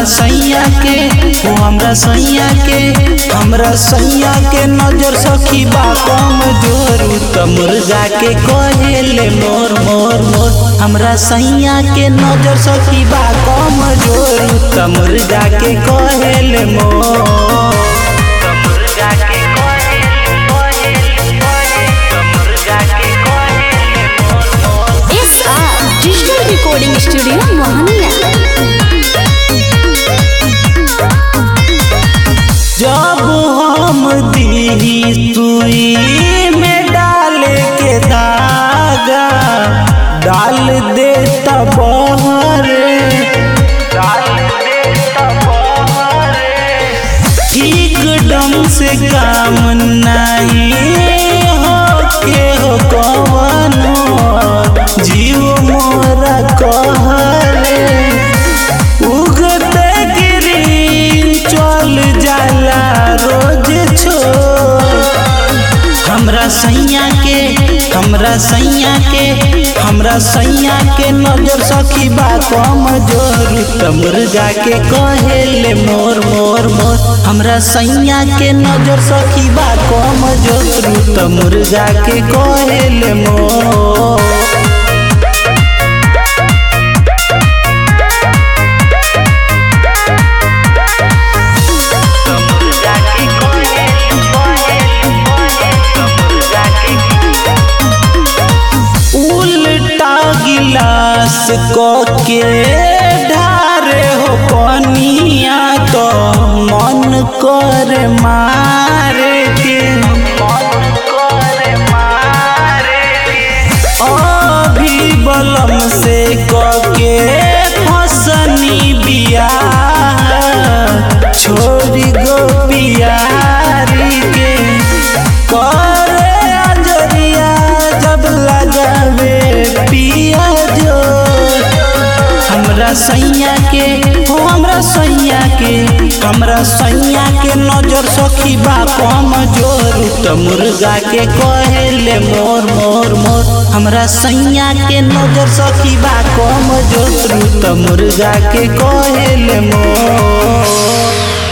सैया के ओ हमरा सैया के हमरा सैया के नजर सखी बा कम जोरू त मुर्गा के कहेले मोर मोर मोर हमरा सैया के नजर सखी बा कम जोरू त मुर्गा के कहेले मोर त मुर्गा के कहेले कहेले कहेले त मुर्गा के कहेले मोर मोर S R digital recording studio Mohania जब हम दी सुई में डाले के धागा डाल दे बहरे डाल दे ठीक ढंग से काम नहीं हो के हो कवनो जीव मोरा कहरे उगते गिरी चल जाला रोज छोड़ हमरा सैया के हमरा सैया के हमरा सैया के नजर सखी बा कम जोर त मुर्गा के कहेले मोर मोर मोर हमरा सैया के नजर सखी बा कम जोर त मुर्गा के कहेले मोर उल्टा गिलास क के ढारे हो पनिया तो मन कर मारे के अभी बलम से क के फसनी बिया छोड़ी गो पियारी के करे अजरिया जब लगावे पिया जो हमरा सैया के ओ हमरा सैया के हमरा सैया के नजर सखी बा कम जोर त मुर्गा के कहेले मोर मोर मोर हमरा सैया के नजर सखी बा कम जोर त मुर्गा के कहेले मोर